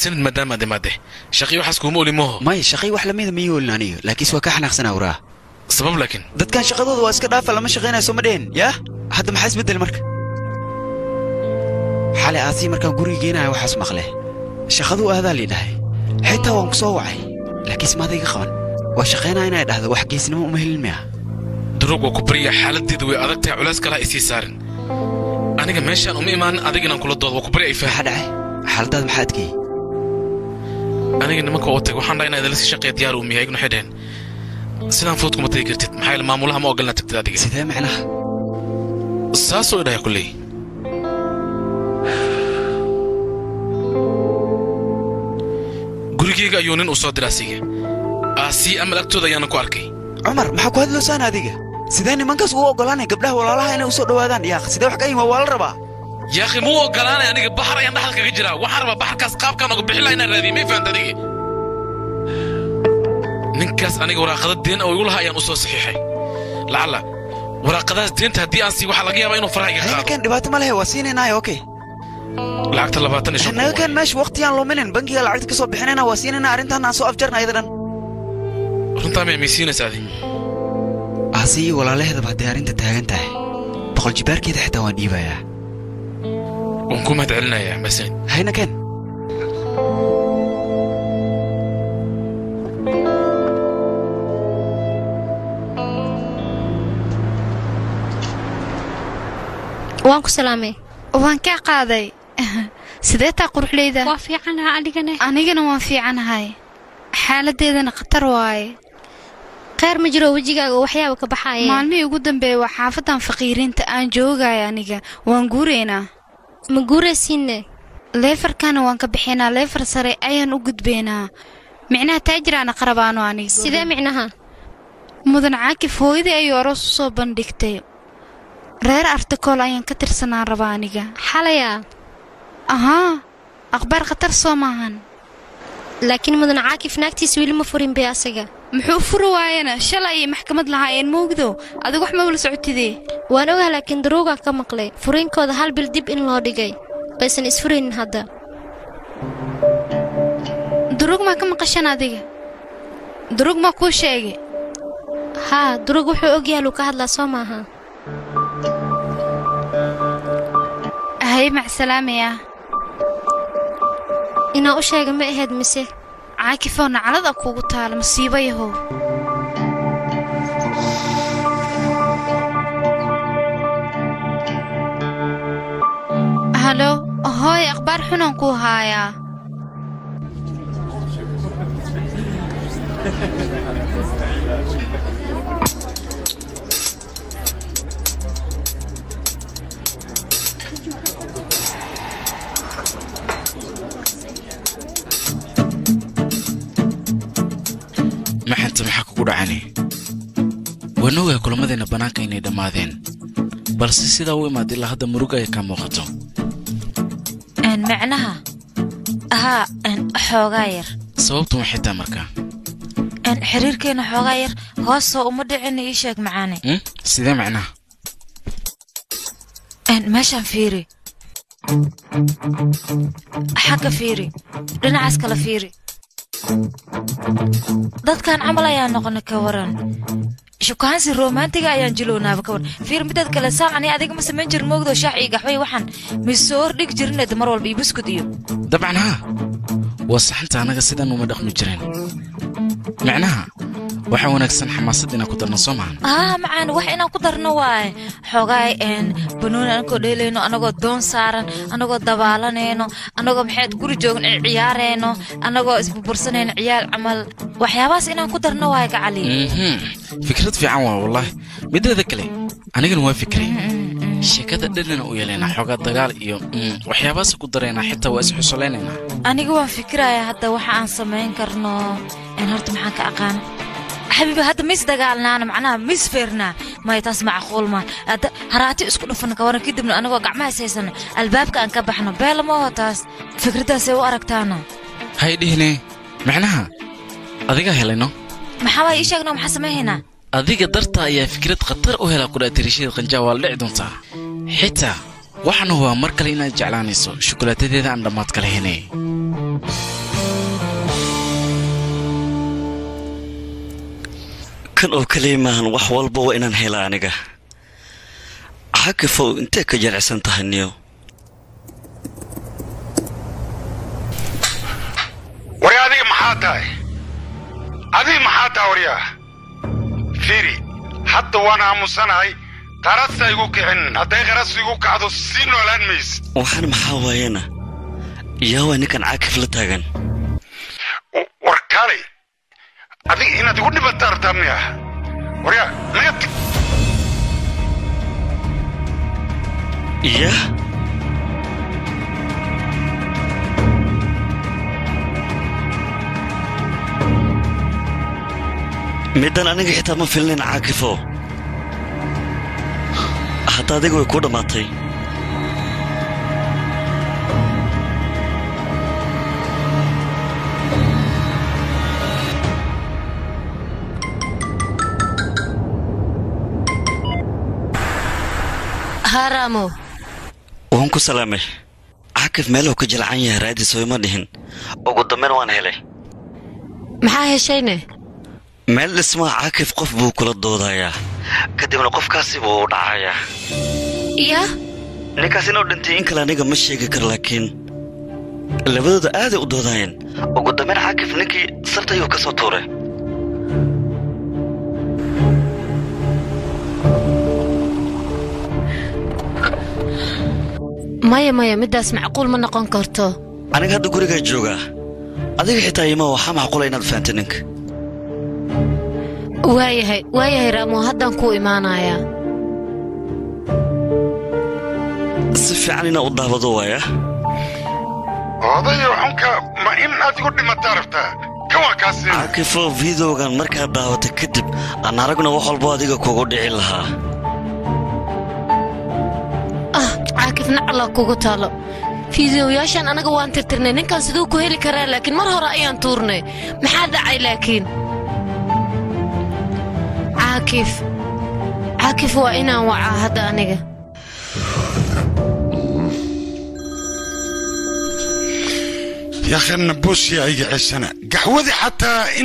mahadsanid maadaama aad imaadde shaqii waxaas kuuma oli mooho maya shaqay wax lamida ma yoolin aniga laakiinse waa ka xanaaqsanaa waraa sabab laakiin dadkan shaqadooda waa iska dhaafa lama shaqaynayo soo ma dhehen yaa hadda maxaa isbeddel marka xalay aasii markaan guriga geenaya waxaas maqle shaqaduu aadaa lii dhahay xitaa waan ku soo wacay laakiinse maada iga qaban waa shaqaynaa inay dhahdo wax geesnimo uma helin miya duruug waa ku baryaa xaaladdeeda way adag tahay culays kalaha isii saarin aniga meeshaan uma imaanin adig inaan kula doodo waa ku barya ay maxaa dhacay xaaladaada maxaa adkeeyey aniga nimanka oo tag waxaan dhahay inaad idala sii shaqeeya diyaar umiya iguna waxay dhaheen sidaan fudud kuma tagi kartid maxaa yeele maamulaha ma ogolna tagtid adiga sidee macnaha saasoo idhaya kulley gurigeyga ayuu nin u soo dira asiga aasii amal agtooda ayaana ku arkay cumar maxaa ku hadloosaan adiga sidee nimankaas ugu oggolaanay gabdhaha walaalaha inay u soo dhowaadaan yaaq sidee wax ka yima waa la rabaa yaakhi muu ogolaanay aniga baxar ayaan dhaxal kaga jiraa waxaan rabaa baxarkaas qaabkaan oga bixin laha inaan raadiye may fahanta adiga ninkaas aniga waraaqada deen oo igu lahaa ayaan u soo saxiixay lacalla waraaqadaas deenta haddii aan sii waxaa laga yaabaa inuu faraha iga qaado haynakan dhibaato ma lehe waa siinaynaayo okay lacagta labaatan iyo shan naga kan meesha waqtiyaan luminin bankiga lacagta ka soo bixinayna waa siinayna arrintan aan soo afjarna ayada dhan runtaa may maysiinaysaa adi aasi iyo walaalaheedaba hadday arrinta taagan tahay boqol jibaarkeeda xitaa waan dhiibayaa waan ku mahad celinayaa masanid hayna ken waan ku salaamay waan kaa qaaday sidee taa quruxleyda waa fiicanaha anigane anigana waan fiicanahay xaaladeedana khatar waaye kheyr ma jiro wejigaaga oo waxyaaba ka baxaaya maalmihii ugu dambeeya waa xaafadan faqiiriinta aan joogaya aniga waan guuraynaa ma guuraysiinne leefarkana waan ka bixinaa leefar sare ayaan u gudbaynaa micnaha taajiraana qarabaano aniga sidee micnaha mudan caakif hooyadii ayuu aroos u soo bandhigtay reer artikool ayaan ka tirsanaan rabaa aniga xalayaa ahaa akhbaar khatar soo maahan laakiin mudan caakif naagtiis weli ma furin bay asaga muxuu furi waayana shalay ayay maxkamad lahaayeen moogdo adigu wax ma wala socotidee waan ogaha laakiin daruugaa ka maqlay furiinkooda hal bil dib in loo dhigay baysan isfuraynin hadda duruug maa ka maqashan adiga duruug maa kuu sheegay haa duruug wuxuu ogyaaluu ka hadlaa soo maaha hay macsalaamaya inaa u sheega ma ahayd mise caakifoo naclada kuugu taala masiibo yahow halo hooy akhbaar xunaan kuu haayaa maxanta maxaa kugu dhacani waan ogahay kulamadeenna bannaanka inay dhammaadeen balse sidaa u imaad ilaa hadda murug ay ka muuqato macnaha haa xoogaa yar sababtu maxay taa markaa xiriirkeenna xoogaa yar hoosoo uma dhicin ii sheeg macaane Hmm? sidee macnaha meeshaan fiiri xagga fiiri dhinacaas kala fiiri dadkan camal ayaa noqona ka waran shukaansi romantiga ayaan jilownaaba ka waran fiir midaad kale saan ani adiga ma samayn jirin moogdo shaax iyo gaxway waxaan misoo hordhig jirined mar walba iyo buskud iyo dabcan haa waa saxanta annaga sidan uma dhaqmi jireen macnaha waxaa wanaagsan xamaasad inaan ku darno soo maahan aa macaan wax inaan ku darno waaye xoogaay een banooni anagoo dheelayno anagoo doon saaran anagoo dabaalanayno anagoo maxayd guri joogn ciyaarayno anagoo isburbursanayno ciyaal camal waxyaabahaas inaan ku darno waaye gacali Mhm. fikrad fiican waa wallaahi mideeda kale anigana waa fikray sheekada dhadhana u yeelaynaa xoogaa dagaal iyo mm, waxyaabahaas ku daraynaa xitaa waa isxusulaynaynaa aniga waan fikirayaa hadda waxa aan samayn karno een horta maxaan ka aqaan xabiibi hadda mis dagaalnaana macnaha mis feernaa maya taas macquul maa hadda haraati isku dhufana ka waran kadibna anagoo gacmaha is haysano albaabka aan ka baxno beela ma oho taas fikraddaasay u aragtaana hay dhihine macnaha adigaa helayno maxaa waay ii sheegno maxaa samaynaynaa adiga darta ayaa fikrad khatar u helaa kudhaa tirishada qanjaa waa la dhici doontaa xitaa waxaana waa mar kale inaad jeclaanayso shukulaatadeeda aan dhammaad kala henay kan oo kaliya maahan wax walba waa inaan hela aniga xakifow intee ka jaracsan tahay niyo warya adiga maxaa tahay adiga maxaa tahay waryaa fiiri hadda waan aamusanahay qarasa igu kicin hadday qaras igu kacdo sii noolaan maysid waxaan maxaa waayana yaa waa ninkan caakif la taagan war kaalay adiga inaad igu dhibata rabtaa miya waryaa naga tag yah middan aniga xitaa ma filnayn caakifo hadda adiga way kuu dhammaatay haaraamo waan ku salaamay caakif meelahu ka jilcan yahay raadis oo ima dhihin ugu dambayn waan helay maxaa heshayne meel dhismaha caakif qof buu kula doodayaa kadibna qofkaasi buu u dhacayaa ya ninkaas inuu dhintay in kale aniga ma sheegi karo laakiin labadooda aaday u doodayeen ugu dambayn caakif ninkii sarta ayuu ka soo tuuray maya maya middaas macquul ma noqon karto aniga hadda gurigaa joogaa adiga xitaa ima waxaa macquula inaad fahamta ninka waayahay waayahay raamo haddaan kuu imaanayaa si fiican inaa u daawado waaya odayo xunka ma in aad igu dhimataa rabtaa kan waa kaasi caakifo videogan markaad daawata kadib aan aragna wax walbo adiga kugu dhici lahaa ah caakif nacala kugu taalo fiidiyoyaashan anaga waan tirtirnay ninkan siduu ku heli karaa laakiin mar hore ayaan tuurnay maxaa dhacay laakiin caakif caakif waa inaan wacaa hadda aniga يا أخي النبوس يا أي عسنا قهوذي حتى